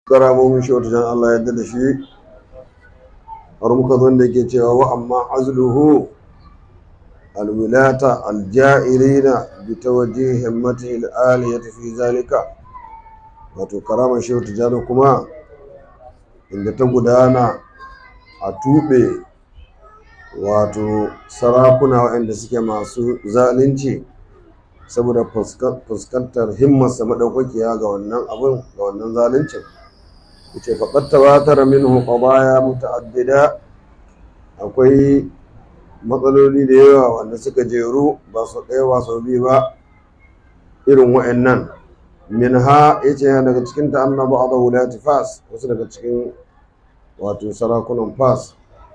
karamomin shi wata jan Allah yadda da shi har muka zo da ke cewa wa amma azluhu alwilata aljairina bi tawajjihi himmati al-aliyati fi zalika wato karamar shi wata jan kuma inda ta gudana a tube wato sarakuna waɗanda suke masu zalunci saboda fuskantar himmarsa maɗaukakiya ga wannan abin ga wannan zaluncin yace faqad tawatara minhu qadaya muta'addida akwai matsaloli da yawa wanda suka jeru ba su ɗaya ba su biyu ba irin wa'annan minha yace daga cikin ta annabi ba'd wulati fas wasu daga cikin wato sarakunan fas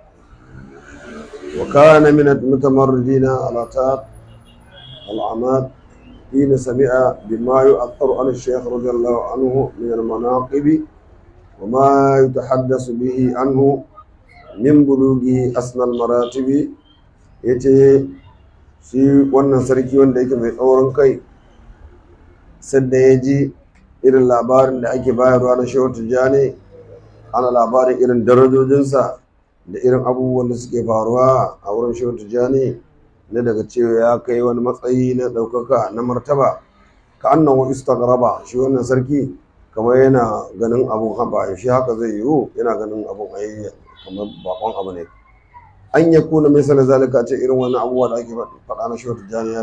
wa kana min al-mutamarridina ala ta al-amad حين سمع بما يؤثر عن الشيخ رضي الله عنه من المناقب وما يتحدث به عنه من بلوغه أسنى المراتب yace shi wannan sarki wanda yake mai tsaurin kai sadda ya ji irin labarin da ake bayarwa na shehu tijjani ana labarin irin darajojinsa da irin abubuwan da suke faruwa a wurin shehu tijjani na daga cewa ya kai wani matsayi na ɗaukaka na martaba ka annan wa istagraba shi wannan sarki kamar yana ganin abun haba shi haka zai yiwu yana ganin abun ayi kamar bakon abu ne an ya kuna mai sanar zalika ce irin wani abubuwa da ake faɗa na shehu tijjani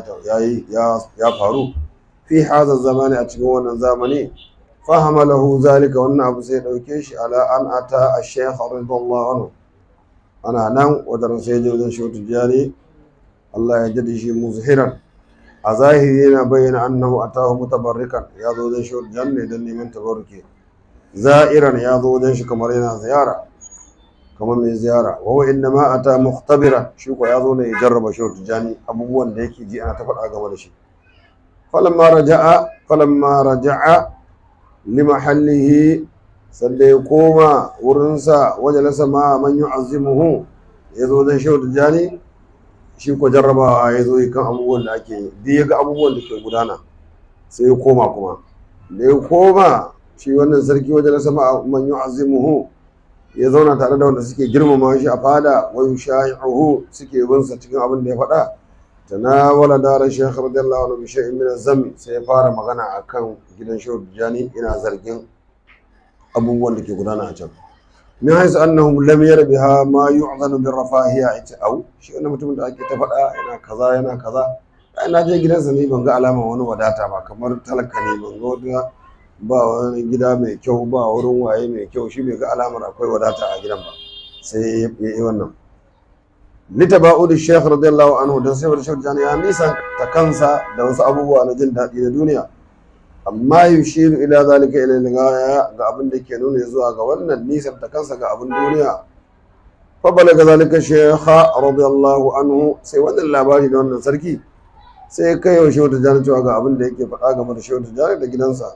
ya faru fi haza zamani a cikin wannan zamani fahama lahu zalika wannan abu sai ɗauke shi ala an ata a shekha radiyallahu anhu ana nan wajen sai je wajen shehu tijjani Allah ya jadi shi muzhiran a zahiri yana bayyana annahu atahu mutabarrikan ya zo wajen shi janne don neman tabarruki za'iran ya zo wajen shi kamar yana ziyara kamar mai ziyara wa huwa inna ma ata mukhtabiran shi ko ya zo ne ya jarraba shi tijani abubuwan da yake ji ana ta faɗa game da shi falamma raja'a falamma raja'a li mahallihi sanda ya koma wurinsa wajalasa ma man yu'azzimuhu ya zo wajen shi tijani shi ko jarrabawa ya zo kan abubuwan da ake duk ya ga abubuwan da ke gudana sai ya koma kuma da ya koma shi wannan sarki wajen sama man yu'azzimuhu ya zauna tare da wanda suke girmama shi a fada wa yushayi'uhu suke bin sa cikin abin da ya faɗa tanawala dara shaykh radiyallahu anhu bi shay'in min az-zam sai ya fara magana akan gidan shehu Tijjani ina zargin abubuwan da ke gudana a can min haisu annahum lam yarbiha ma yu'zanu bir rafahiya ita au shi wannan mutumin da ake ta faɗa yana kaza yana kaza ai na je gidansa ne ban ga alama wani wadata ba kamar talaka ne ban ga wata ba wani gida mai kyau ba wurin waye mai kyau shi bai ga alamar akwai wadata a gidan ba sai ya yi wannan litaba'udu shaykh radiyallahu anhu da sai wani shaykh ya nisa ta kansa da wasu abubuwa na jin daɗi na duniya amma yushiru ila zalika ila ligaya ga abin da ke nuna zuwa ga wannan nisan ta kansa ga abin duniya fa balaga zalika shaykha radiyallahu anhu sai wannan labari da wannan sarki sai kai wa shehu tijjani cewa ga abin da yake faɗa game da shehu tijjani da gidansa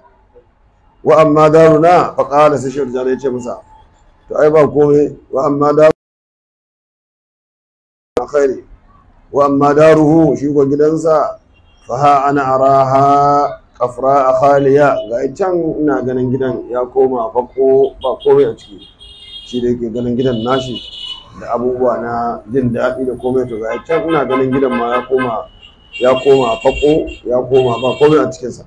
wa amma daruna fa qala sai shehu tijjani ya ce masa to ai ba komai wa amma daru khairi wa amma daruhu shi ko gidansa fa ha ana araha kafra a khaliya ga can ina ganin gidan ya koma fako ba komai a ciki shi da yake ganin gidan nashi da abubuwa na jin daɗi da komai to ga can ina ganin gidan ma ya koma ya koma fako ya koma ba komai a cikinsa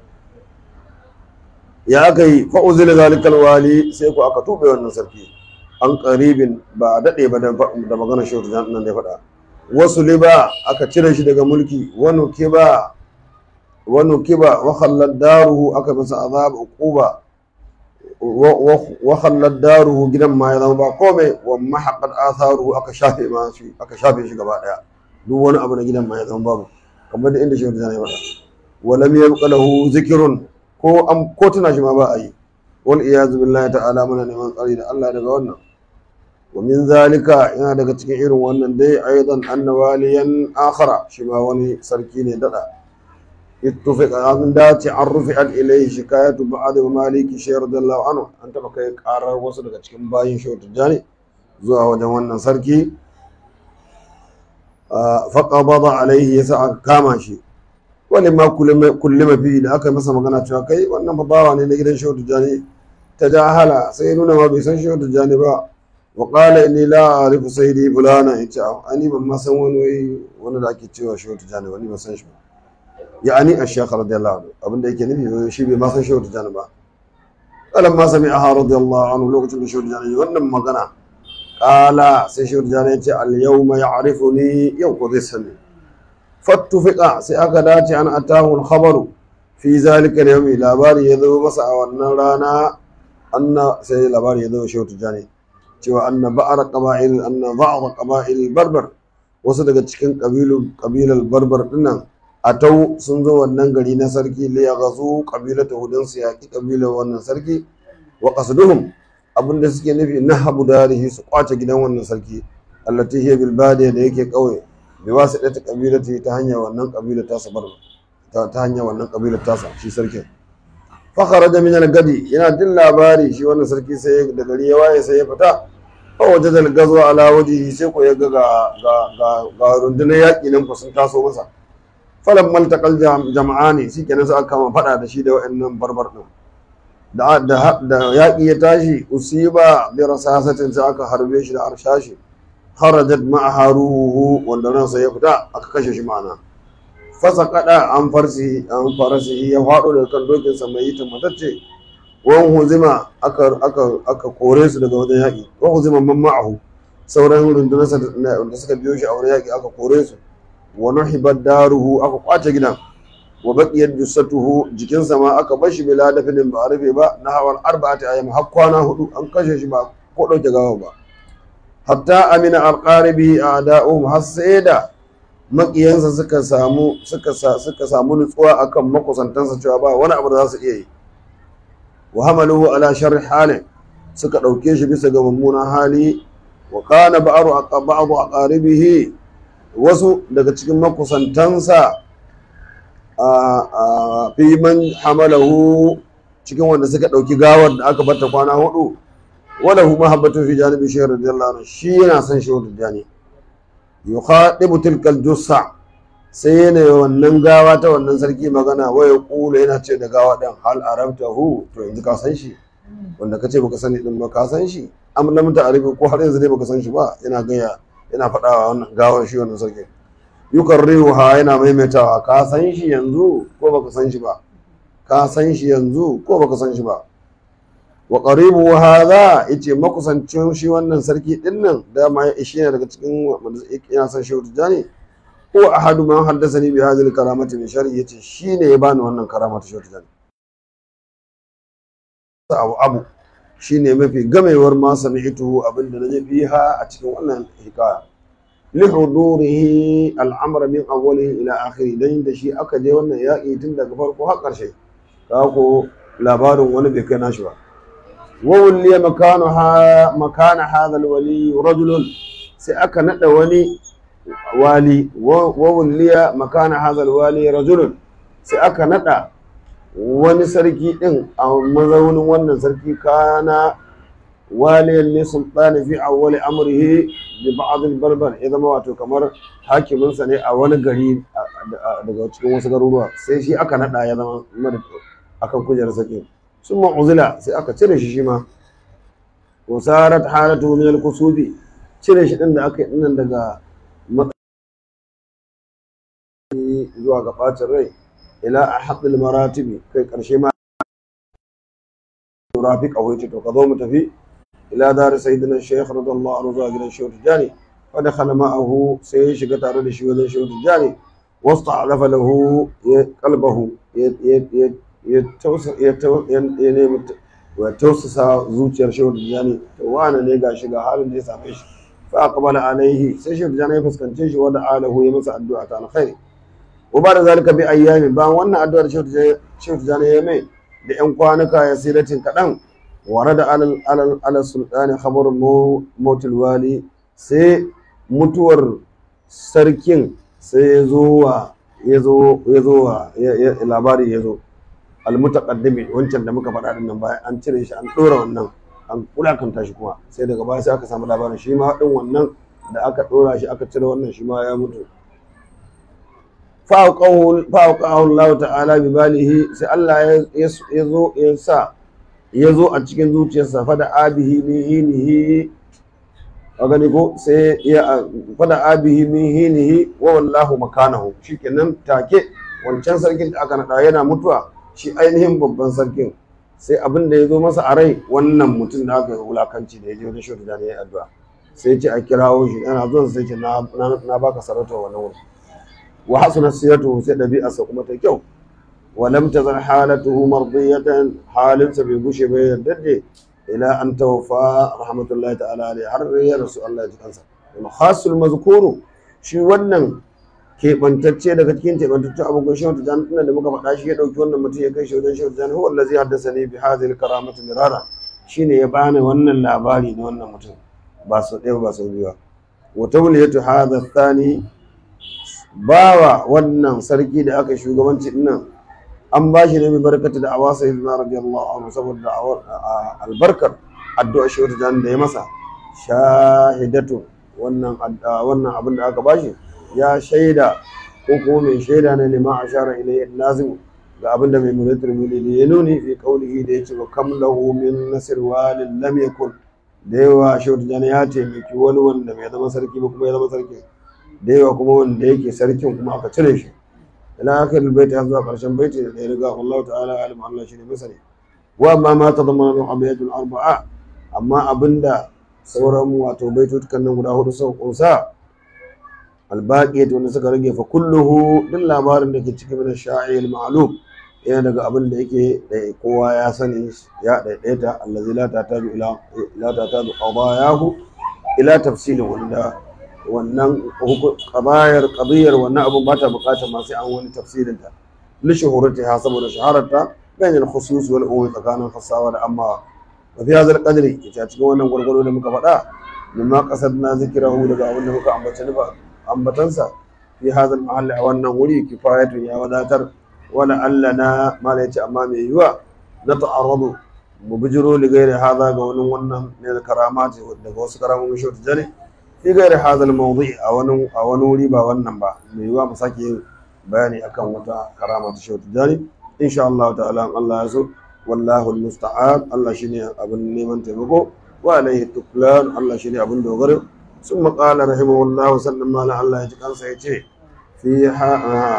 ya aka yi fa'uzila zalikal wali sai ku aka tuɓe wannan sarki an ƙaribin ba a daɗe ba da magana shi nan da ya faɗa wasu liba aka cire shi daga mulki wani kiba wani kiba wakhallar daruhu aka masa azab uquba wakhallar daruhu gidan ma ya zama ba komai wa mahaqqat atharuhu aka shafe ma shi aka shafe shi gaba daya duk wani abu na gidan ma ya zama babu kamar da inda shi wata ya faɗa wa lam yabqa lahu zikrun ko am ko tuna shi ma ba a yi wal iyaz billahi ta'ala muna neman tsari da Allah daga wannan wa min zalika yana daga cikin irin wannan dai aidan annawaliyan akhara shi ma wani sarki ne dada اتفق أن داتي عن رفعت إليه شكاية بعض مالك شير رضي الله عنه أنت بكي قرر وصل كتكين باين شو تجاني زوا وجوانا سركي فقبض عليه يسعى كاماشي ولما كل ما كل ما فيه da aka masa magana cewa kai wannan fa bawa ne na gidan shehu tijani tajahala sai nuna ma bai san shehu tijjani ba wa qala inni la a'rifu sayyidi fulana yace ani ban ma san wani wai wani da ake cewa shehu tijjani wani ban san shi ba ya'ani ash-shaykh radiyallahu anhu abinda yake nufi shi bai ma san shehu tijjani ba kalan ma sami'aha radiyallahu anhu lokacin da shehu tijjani wannan magana qala sai shehu tijjani yace al-yawma ya'rifuni yau ko zai sani fattufiqa sai aka dace an atahu al-khabaru fi zalika al-yawmi labari ya zo masa a wannan rana anna sai labari ya zo shehu tijjani cewa anna ba'ar qaba'il anna ba'd qaba'il barbar wasu daga cikin kabilu kabilar barbar dinnan atau sun zo wannan gari na sarki li yaghazu qabilata hudun su yaki kabilar wannan sarki wa qasduhum abinda suke nufi nahabu darihi su kwace gidan wannan sarki allati hiya bil badiya da yake kauye bi wasidati qabilati ta hanyar wannan kabilar ta sabar ta ta hanyar wannan kabilar tasa shi sarkin fa kharaja min al-gadi yana jin labari shi wannan sarki sai da gari ya waye sai ya fita fa wajada al-gazwa ala wajhihi sai ko ya ga ga ga ga rundunar yaki nan ko sun taso masa falan maltakal jama'ani shi kenan sai aka kama fada da shi da wa'annan barbar din da da da yaki ya tashi usiba bi rasasatin sai aka harbe shi da arshashi kharajat ma'a ruhu wanda ransa ya fita aka kashe shi ma'ana fasa kada an farsi an farsi ya fado daga kan dokin sa mai yitin matacce wan huzima aka aka aka kore su daga wajen yaki wan huzima man ma'ahu sauran rundunarsa da suka biyo shi a wurin yaki aka kore su wa nuhibat daruhu aka kwace gidan wa baqiyat jussatuhu jikinsa ma aka bashi bila dafinin ba a rufe ba na hawan arba'ati ayyam har kwana hudu an kashe shi ba ko dauke gawa ba hatta amina alqaribi a'da'uhum har sai da makiyansa suka samu suka suka samu nutsuwa akan makusantansa cewa ba wani abu da za su iya yi wa hamaluhu ala sharri halin suka dauke shi bisa ga mummunan hali wa kana ba'ru ba'du aqaribihi wasu daga cikin makusantansa a fi man hamalahu cikin wanda suka ɗauki gawar da aka bata kwana hudu wala hu mahabbatu fi janibi shaykh radiyallahu anhu shi yana son shi wata jani yukhadibu tilka jussa sai yana wannan gawa ta wannan sarki magana waya kula yana ce da gawa din hal arabtahu to yanzu ka san shi wanda kace baka sani din ba ka san shi am lam ta'rifu ko har yanzu dai baka san shi ba yana gaya yana faɗawa wannan gawar shi wannan sarki yukarrihuha yana maimaitawa ka san shi yanzu ko baka san shi ba ka san shi yanzu ko baka san shi ba wa qaribu hadha yace makusancin shi wannan sarki din nan da ma ya ishe ne daga cikin wanda yana san shi tijani ko ahadu man haddathani bi hadhihi karamati min shari yace shine ya bani wannan karama ta shi tijani abu abu shine mafi gamewar ma sami'tuhu abinda naje fiha a cikin wannan hikaya lihudurihi al'amr min awwalihi ila akhiri dan da shi aka je wannan yaƙi tun daga farko har ƙarshe ka ko labarin wani bai kai nashi ba wa wulliya makanu ha makana hadha alwali rajulun sai aka nada wani wali wa wulliya makana hadha alwali rajulun sai aka nada wani sarki din a mazaunin wannan sarki kana waliyan ne sultani fi awwali amrihi bi ba'd al-barbar ya zama wato kamar hakimin sa ne a wani gari daga cikin wasu garuruwa sai shi aka nada ya zama akan kujerar sarki sun uzila sai aka cire shi shi ma wasarat halatu min al-kusubi cire shi din da aka yi dinnan daga zuwa ga bacin rai ila ahadul maratibi kai karshe ma rafiq a wuce to ka zo mu tafi ila dar sayyidina shaykh radiyallahu anhu zuwa gidan shehu tijani fa dakhala ma'ahu sai ya shiga tare da shi wajen shehu tijani wasta'alafa lahu qalbahu ya tausa ya ya nemi wa tausasa zuciyar shehu tijani to wane ne ga shiga halin da ya same shi fa aqbala alaihi sai shehu tijani ya fuskance shi wa da'alahu ya masa addu'a ta alkhairi wa ba da zalika bi ayyami bayan wannan addu'ar shehu tijani ya mai da yan kwanuka ya siratin kaɗan ware da alal sultani khabar motul wali sai mutuwar sarkin sai ya zo wa ya zo ya zo wa labari ya zo almutaqaddimi wancan da muka faɗa nan bayan an cire shi an ɗora wannan an kulakanta shi kuma sai daga baya sai aka samu labarin shi ma ɗin wannan da aka ɗora shi aka cire wannan shi ma ya mutu fa'auƙahu Allah ta'ala bi balihi sai Allah ya zo ya sa ya zo a cikin zuciyarsa fada abihi min hinihi a gani ko sai ya fada abihi min hinihi wa wallahu makanahu shikenan take wancan sarkin da aka naɗa yana mutuwa shi ainihin babban sarkin sai abin da ya zo masa a rai wannan mutum da aka yi wulakanci da ya je wajen shi da ya yi addu'a sai ce a kirawo shi ana zuwa sai ce na na baka sarauta wannan wuri wa hasuna siyatu sai ɗabi'arsa kuma ta kyau wa lam tazal halatuhu mardiyatan halinsa bai gushe ba yadda da ila an tawfa rahmatullahi ta'ala alaihi har ya rasu Allah ya ji kansa wal khasul mazkuru shi wannan keɓantacce daga cikin keɓantaccen abokan shehu tijjani tunan da muka faɗa shi ya ɗauki wannan mutum ya kai shi wajen shehu tijjani huwa allazi haddasa ne bi hadhihi karamatu mirara shine ya bani wannan labari na wannan mutum ba sau ɗaya ba sau biyu ba wa tawliyatu hadha thani bawa wannan sarki da aka shugabanci dinnan an ba shi ne bi barkatu da awasa ibn radiyallahu anhu saboda albarkar addu'a shehu tijjani da ya masa shahidatu wannan wannan abin da aka bashi ya shaida ko kuma mai shaida ne lima ashara ilayhi lazim ga abin da mai mulatul mulidi ya nuni fi qawlihi da yace wa kam lahu min nasr walin lam yakun da yawa shautu jani ya taimaki wani wanda bai zama sarki ba kuma ya zama sarki da yawa kuma wanda yake sarkin kuma aka cire shi ila akhir albayt har zuwa karshen baiti da ya riga Allah ta'ala alim Allah shine masani wa amma ma tadammana min abiyatul arba'a amma abinda sauran wato baitutukan nan guda hudu sau kunsa albaƙiyat wanda suka rage fa kulluhu duk labarin da ke cikin min sha'il ma'lum yana daga abin da yake da kowa ya sani ya daidaita allazi la tataju ila la tataju qadayahu ila tafsilin wanda wannan qadayar qadiyar wannan abun ba ta bukatar ma sai an wani tafsirin ta li shuhuratiha saboda shahararta bayan al-khusus wal umum tsakanin khassawa da amma wa fi hadha al-qadri ita cikin wannan gurgurdo da muka faɗa mimma qasadna zikrahu daga abin da muka ambace ni ba ambatansa fi hadal mahalli a wannan wuri kifayatun ya wadatar wala allana mala yace amma mai yiwa na ta'arradu mu bijiro li gairi hada ga wani wannan ne da karamati daga wasu karamomin shi ta jane fi gairi hadal mawdi a wani a wani wuri ba wannan ba mai yiwa mu sake yin bayani akan wata karama ta shi ta jane insha Allah ta'ala Allah ya so wallahu almusta'an Allah shine abin neman taimako wa alaihi tuklan Allah shine abin dogaro ثم قال رحمه الله وسلم على الله يجعل سيتي فيها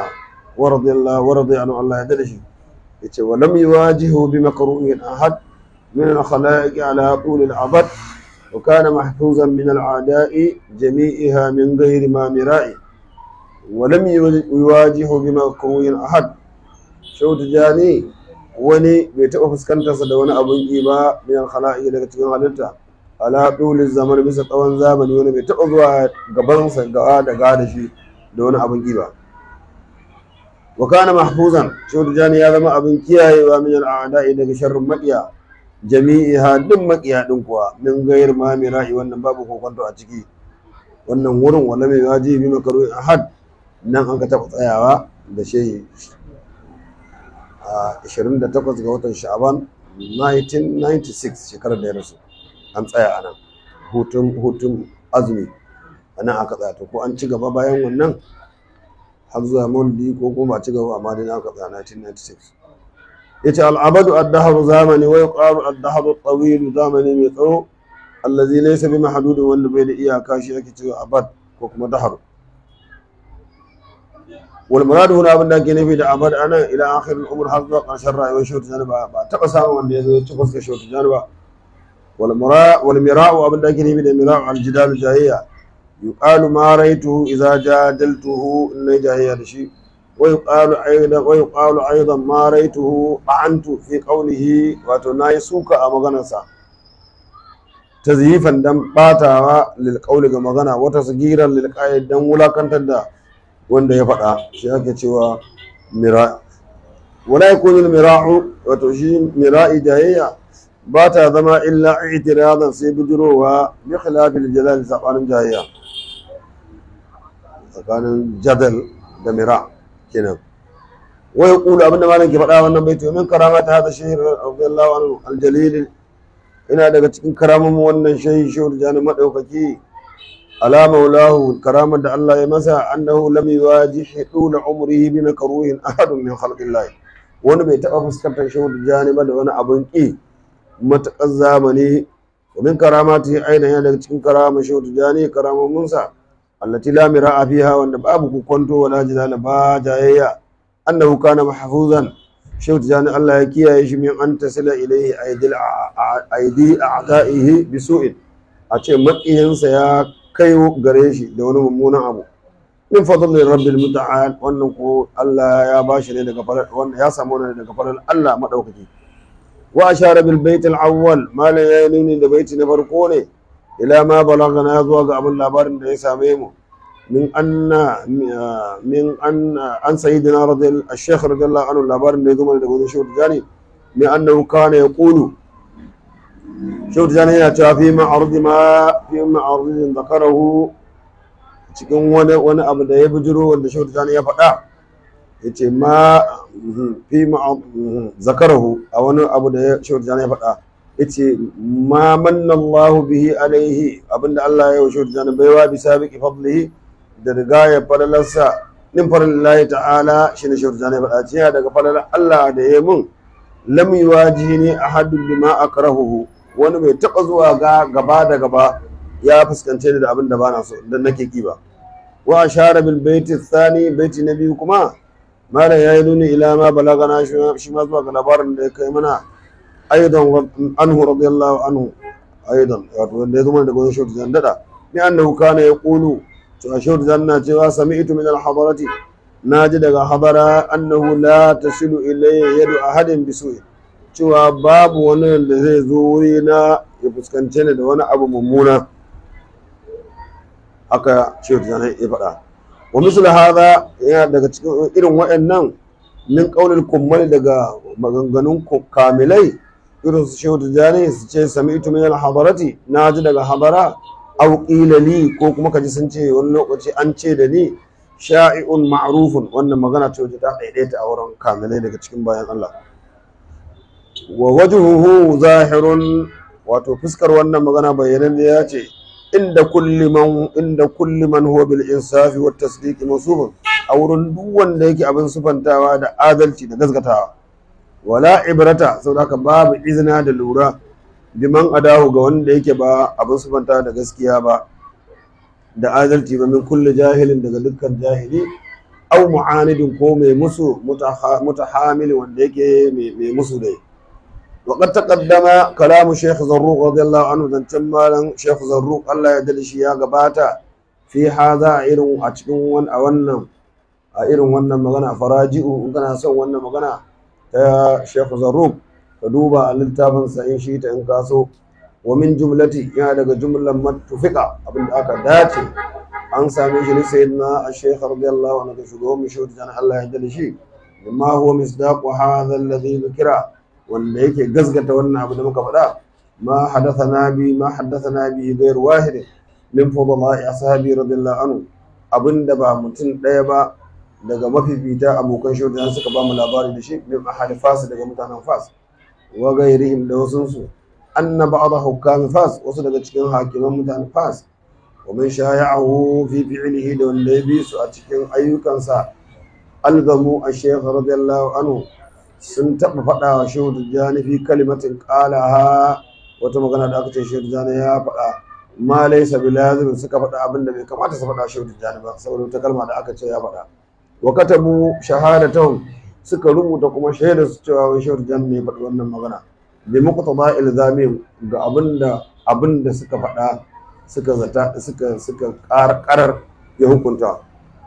ورضي الله ورضي عنه الله يدرشي يتي ولم يواجهه بمكروه أحد من الخلائق على طول العبد وكان محفوظا من العداء جميعها من غير ما مرائي ولم يواجهه بمكروه أحد شو تجاني wani bai taɓa fuskantarsa da wani abun ƙi ba min khala'i daga cikin halitta ala ɗulin zaman bisa tsawon zamani wani bai taɓa zuwa gabansa gawa da ga da shi da wani abin ƙiba wa kana mahfuzan shehu jani ya zama abin kiyayewa min al'ada'i daga sharrin maƙiya jami'iha duk maƙiya ɗin kuwa min gayar ma mira'i wannan babu kokonto a ciki wannan wurin wala mai waji bi makaru ahad nan an ka taɓa tsayawa da shehi a 28 ga watan sha'aban 1996 shekarar da ya rasu an tsaya a nan hutun azumi a nan aka tsaya to ko an ci gaba bayan wannan har zuwa maulidi ko kuma ba ci gaba amma dai aka tsaya 1996 yace al'abadu ad-dahru zamani wa yuqalu ad-dahru at-tawil zamani mai tsawo allazi laysa bi mahdudin wanda bai da iyaka shi ake cewa abad ko kuma dahru wal muradu huna abin da ake nufi da abad anan ila akhir al-umr har zuwa ƙarshen rayuwar shi ta ba ba taba samun wanda ya zo ya ci fuskar shi ta ba والمراء والمراء أبن لكن من المراء على الجدال الجاهية يقال ما رأيته إذا جادلته إن جاهية شيء ويقال أيضا ويقال أيضا ما رأيته طعنت في قوله وتناي سوك أمغنسا تزييفا دم باتا للقول كمغنى وتصغيرا للقائد دم ولا كنت دا wanda ya faɗa shi ake cewa mira wala yakunu al-mira'u wato shi mira'i jayayya ba ta zama illa itiradan sai bijirowa bi khilafil jalal sabanin jayayya tsakanin jadal da mira kenan wai kulu abinda malam ke faɗa wannan baiti min karama ta hada shehi radiyallahu anhu aljalil ina daga cikin karamin wannan shehi shehu jani madaukaki ala maulahu karamar da Allah ya masa annahu lam yuwajih dula umrihi bi makruhin ahadun min khalqillah wani bai taɓa fuskantar shehu jani ba da wani abun ƙi matakan zamani ومن كراماته أيضا yana daga cikin karama shehu tijani karamominsa allati la mira'a fiha wanda babu ku kwanto wala jidala ba jayayya annahu kana mahfuzan shehu tijani Allah ya kiyaye shi min an tasila ilayhi aidil aidi a'da'ihi bisu'in a ce maƙiyinsa ya kai gare shi da wani mummunan abu min fadlin rabbil muta'al wannan ko Allah ya bashi ne daga farar wannan ya samu ne daga farar Allah madaukaki wa ashara bil bait al awwal malan ya nuni da baiti na farko ne ila ma balagana zuwa ga abin labarin da ya same mu min anna min anna an sayyidina radiyallahu ash-shaykh radiyallahu anhu labarin da ya zama daga wajen shehu tijani min annahu kana yaqulu shehu tijani yana cewa fi ma'arudi ma fi ma'arudin zakarahu cikin wani wani abu da ya bijiro wanda shehu tijani ya faɗa ya ce ma fi zakarahu a wani abu da ya shehu tijani ya faɗa ya ce ma manna Allah bihi alaihi abinda Allah ya yi wa shehu tijani baiwa bi sabiqi fadlihi da riga ya falalarsa nin falallahi ta'ala shi ne shehu tijani ya faɗa ce daga falalar Allah da ya mun lam yuwajihni ahadun bima akrahuhu wani bai taɓa zuwa ga gaba da gaba ya fuskance ni da abin da ba na so dan nake ki ba wa ashara bil baiti thani baiti na biyu kuma malam yayi nuni ila ma balagana shi ma zuwa ga labarin da ya kai mana aidan anhu radiyallahu anhu aidan wato wanda ya zama daga wani shautu zan dada ni annahu kana yaqulu to shautu zan na cewa sami'tu min al hadarati naji daga hadara annahu la tasilu ilayya yadu ahadin bisu'in cewa babu wani da zai zo wuri na ya fuskance ni da wani abu mummuna haka shehu tijjani ya faɗa wa misal hadha yana daga cikin irin waɗannan min qaulil kummal daga maganganun kamilai irin su shehu tijjani su ce sami'tu min al-hadarati na ji daga hadara aw qila li ko kuma kaji sun ce wani lokaci an ce da ni sha'i'un ma'rufun wannan magana ce ta daidaita a wurin kamilai daga cikin bayan Allah wa wajhuhu zahirun wato fuskar wannan magana bayyanan ya ce inda kulli man inda kulli man huwa bil insafi wat tasdiqi masubun a wurin duk wanda yake abin sufantawa da adalci da gaskatawa wala ibrata saboda haka babu izina da lura biman adahu ga wanda yake ba abin sufantawa da gaskiya ba da adalci ba min kulli jahilin daga dukkan jahili au mu'anidin ko mai musu mutahamil wanda yake mai musu dai وقد تقدم كلام شيخ زروق رضي الله عنه ذن تمالا شيخ زروق الله يدل شيا غباتا في هذا إيرون أتكون ون أونا إيرون ون مغنى فراجئه إن كان سو ون مغنى يا شيخ زروق فدوبا للتابن سإن شيت إن كاسو ومن جملتي يا لك جملة متفقة أبن أكا داتي an same shi ne sayyidina al-shaykh radiyallahu anhu shugo mu shi wajen Allah ya dale shi ma huwa misdaqu hadha alladhi dhukira wanda yake gasgata wannan abu da muka faɗa ma hadathana bi ma hadathana bi ghayr wahid min fadla'i ashabi radiyallahu anhu abinda ba mutum ɗaya ba daga mafifita abokan shaudan suka ba mu labari da shi min ahli fas daga mutanen fas wa ghayrihim da wasun su anna ba'd hukam fas wasu daga cikin hakiman mutanen fas wa man shaya'ahu fi fi'lihi da wanda ya bi su a cikin ayyukansa algamu ash-shaykh radiyallahu anhu sun taɓa faɗa wa shehu tijjani fi kalimatin ƙalaha wata magana da aka ce shehu tijjani ya faɗa ma laisa bi lazim suka faɗa abin da bai kamata su faɗa shehu tijjani ba saboda wata kalma da aka ce ya faɗa wa katabu shahadatan suka rubuta kuma shaida su cewa wai shehu tijjani ne faɗi wannan magana bi muqtada ilzami ga abin da abin da suka faɗa suka zata suka suka karar ya hukunta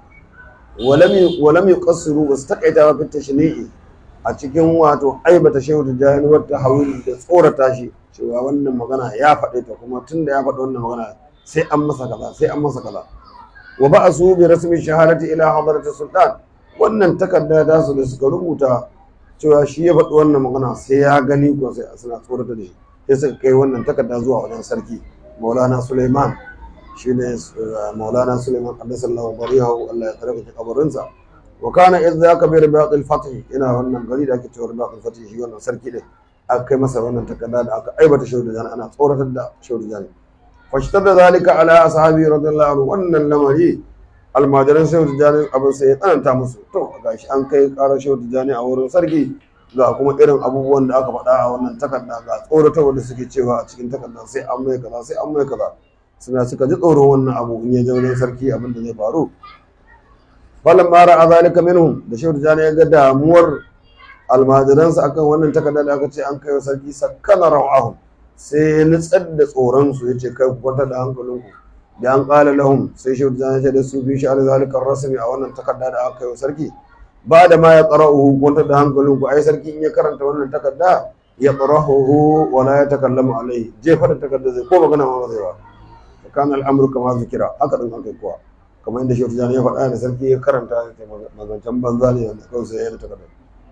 walam walam yuqassiru wasu takaita fi tashni'i a cikin wato aibata shehu tijjani wata hawili da tsorata shi cewa wannan magana ya faɗe ta kuma tun da ya faɗi wannan magana sai an masa kaza sai an masa kaza wa ba a su bi rasmi shahadati ila hadarati sultan wannan takarda ta su da suka rubuta cewa shi ya faɗi wannan magana sai ya gani ko sai suna tsorata da shi sai suka kai wannan takarda zuwa wajen sarki maulana suleiman shine maulana suleiman qaddasallahu bariyahu Allah ya tsare kabarinsa wa kana idh zaka bi ribat al-fath ina wannan gari da ake cewa ribat al-fath shi wannan sarki din aka kai masa wannan takarda da aka aibata shehu da ana tsoratar da shehu da jani fashtada zalika ala ashabi radiyallahu anhu wannan lamari almajiran shehu da jani abin sai ya tsananta musu to gashi an kai karar shehu da jani a wurin sarki ga kuma irin abubuwan da aka faɗa a wannan takarda ga tsoratarwa da suke cewa a cikin takarda sai an mai kaza sai an mai kaza suna suka ji tsoron wannan abu in ya je wajen sarki abin da zai faru falan mara a zalika minhum da shehu tijjani ya ga damuwar almajiransa akan wannan takarda da aka ce an kai wa sarki sakkana ra'ahum sai ya nutsar da tsoron su ya ce kai ku kwantar da hankalinku da an ƙala lahum sai shehu tijjani ya ce da su bi shi ala zalika rasmi a wannan takarda da aka kai wa sarki ba da ma ya qara'uhu kwantar da hankalinku ai sarki in ya karanta wannan takarda ya qara'uhu wa la yatakallamu alaihi jefa da takarda zai ko magana ma ba zai ba kana al'amru kama zikira haka din haka kuwa kamar yadda shehu tijjani ya faɗa da sarki ya karanta mazancan banza ne wanda kawai sai ya yi takarda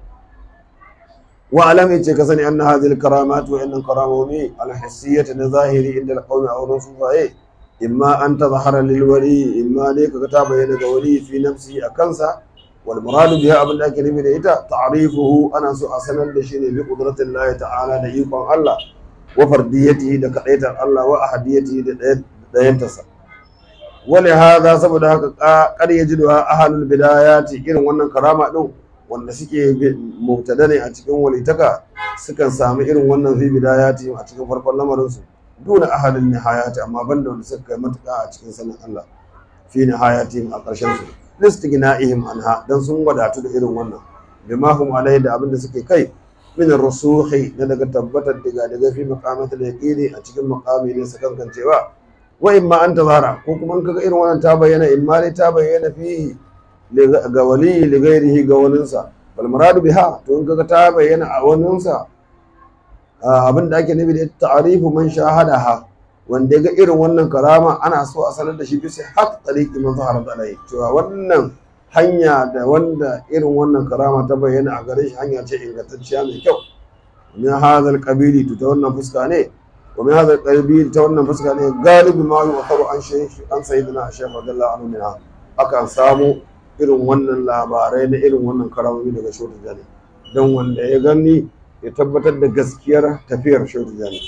واعلم يتي كسني ان هذه الكرامات وان الكرامومي الحسيه الظاهري عند القوم او الرسول اما ان تظهر للولي اما ليك كتاب يد ولي في نفسه اكنسا والمراد بها ابن لكن من ايتا تعريفه انا سو اسنن دشي بقدره الله تعالى da ikon Allah wa fardiyatihi da kadaitar Allah wa ahadiyatihi da dayantarsa wale hada saboda haka kar yajiduha ahlul bidayati irin wannan karama din wanda suke mubtada ne a cikin walitaka sukan samu irin wannan fi bidayati a cikin farkon lamarinsu duna ahalin nihayati amma banda wanda suka kai matuƙa a cikin sanin Allah fi nihayati a ƙarshen su listighna'ihim anha dan sun wadatu da irin wannan bima hum alai da abin da suke kai min rusuhi na daga tabbatar daga daga fi maqamati da yaqini a cikin maqami ne sakan cewa wa imma an tazara ko kuma in kaga irin wannan ta bayyana imma dai ta bayyana fihi ga wali ligairihi ga waninsa bal muradu biha to in kaga ta bayyana a waninsa abin da ake nufi da ta'arifu man shahadaha wanda ya ga irin wannan karama ana so a sanar da shi bisa haq tariqi man zahara alai cewa wannan hanya da wanda irin wannan karama ta bayyana a gare shi hanya ce ingantacciya mai kyau min hadha qabili to ta wannan fuska ne wa min hadha qabili ta wannan fuska ne galibi ma yu'taru an shaykh an sayyidina shaykh radiyallahu anhu minha akan samu irin wannan labarai na irin wannan karamomi daga shautu jani don wanda ya gani ya tabbatar da gaskiyar tafiyar shautu jani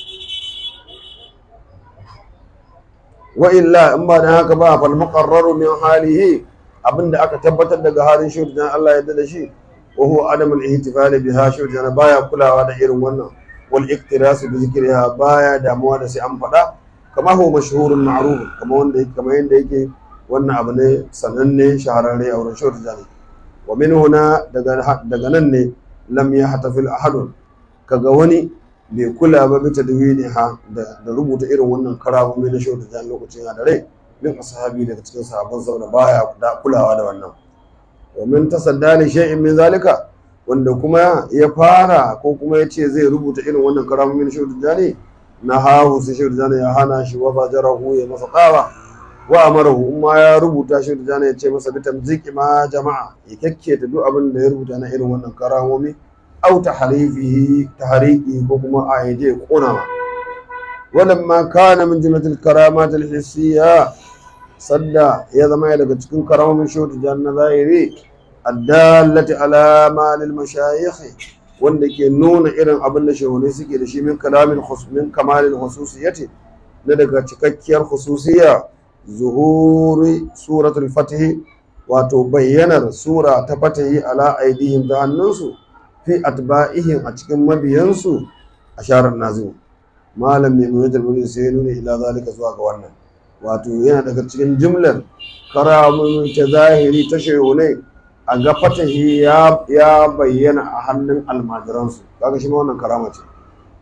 wa illa in ba da haka ba fal muqarraru min halihi abinda aka tabbatar daga halin shautu jani Allah ya da shi wa huwa adam al ihtifal biha shautu jani baya kulawa da irin wannan wal iktirasu bi zikriha baya damuwa da sai an faɗa kama huwa mashhurun ma'ruf kama wanda kamar yanda yake wannan abu ne sananne shahararre a wurin shawar jani wa min huna daga nan ne lam ya hatafil ahadun kaga wani bai kula ba bi tadwini ha da rubuta irin wannan karamomi na shawar jani lokacin ya da rai min ashabi daga cikin sahabban saboda baya da kulawa da wannan wa min tasadda li shay'in min zalika wanda kuma ya fara ko kuma ya ce zai rubuta irin wannan karamomi na shawar jani na hahu sai shawar jani ya hana shi wa fajarahu ya masa tsawa wa amarahu in ma ya rubuta shi da ya ce masa bitam ziki ma jama'a ya kyakketa duk abin da ya rubuta na irin wannan karamomi au tahrifihi tahriqi ko kuma a yaje ya kona ma walamma kana min jumlatil karamat al hissiyya sadda ya zama ya daga cikin karamomin shautu janna zahiri addallati ala ma lil mashayikh wanda ke nuna irin abin da shehunai suke da shi min kalamin min kamalin khususiyati na daga cikakkiyar khususiyya zuhuri suratul fatihi wato bayyanar sura ta fatihi ala aidihim ta hannunsu fi atba'ihim a cikin mabiyansu a sharar nazim malam mai nuna jalmuni sai nuna ila zalika zuwa ga wannan wato yana daga cikin jimlar karamun ta zahiri ta shehunai a ga fatahi ya bayyana a hannun almajiransu kaga shi ma wannan karama ce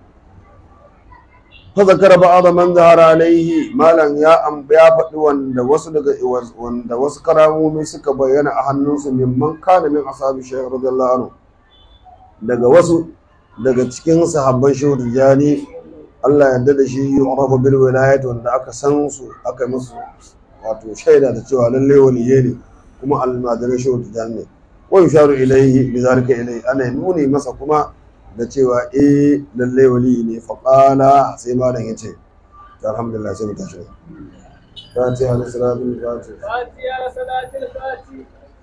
فذكر بعض من ظهر عليه مالن يا ام ya faɗi wanda wasu daga wanda wasu karamomi suka bayyana a hannunsu mimman kana min ashabi shaykh radiyallahu anhu daga wasu daga cikin sahabban shehu tijani Allah ya yarda da shi yu'rafu bil wilayat wanda aka san su aka musu wato shaida da cewa lalle waliye ne kuma almajirai shehu tijani ne wa yusharu ilayhi bi zalika ilayhi ana nuni masa kuma da cewa eh lallai wali ne faƙala sai malam ya ce alhamdulillah sai mu tashi fatiha da salatul fatiha fatiha da salatul fatiha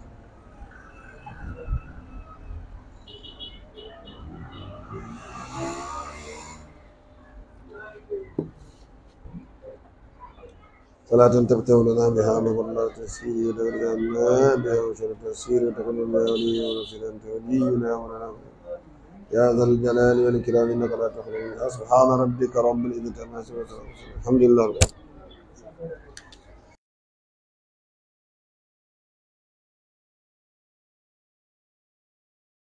صلاة تفتح لنا بها مضلات تسير ودرجنا بها وشر تسير وتكون بها وليا ونصير أنت ولينا ولنا يا ذا الجلال والإكرام إنك لا تخلو سبحان ربك رب العزة عما يصفون الحمد لله رب العالمين